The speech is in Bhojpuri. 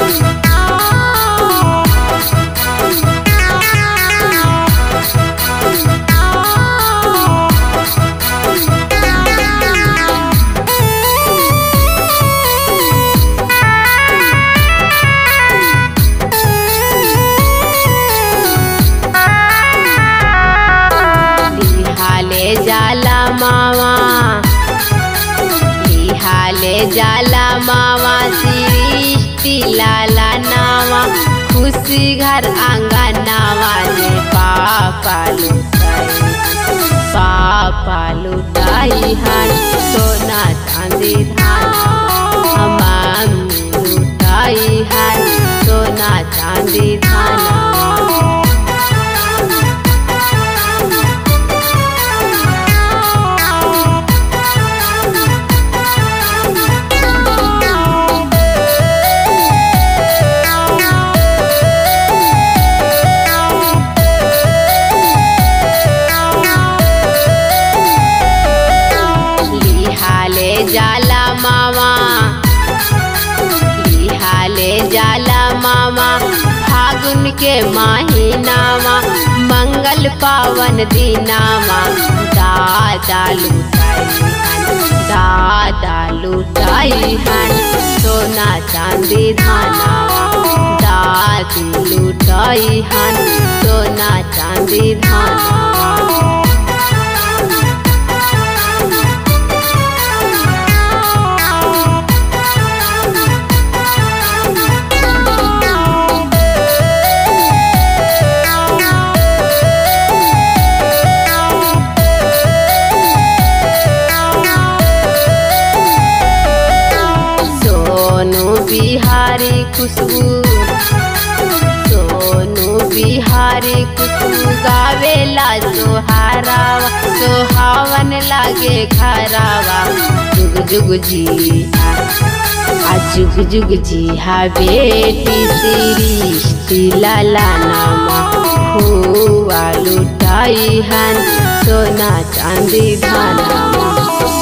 लिहाले जाला मामा लिहाले जाला मामा सृष्टि लाला नावा खुशी घर आंगा नावा जे पापा लुटाई पापा लुटाई हन सोना चांदी धान मम्मी लुटाई हन सोना चांदी धान लिहाले जाला मामा लिहाले जाला मामा फागुन के महीनामा मंगल पावन दिनामा दादा लुटाई हन दादा लुटाई हन सोना चांदी धानावा दादी लुटाई हन सोना चांदी धानावा सोनू बिहारी खुशबू सोनू बिहारी खुशबू गावेला सोहारावा सोहावन लागे खरावा जुग जुग जी आ जुग जुग जी हा बेटी सृष्टि लाला नामा हुआ लुटाई हन सोना चांदी धानामा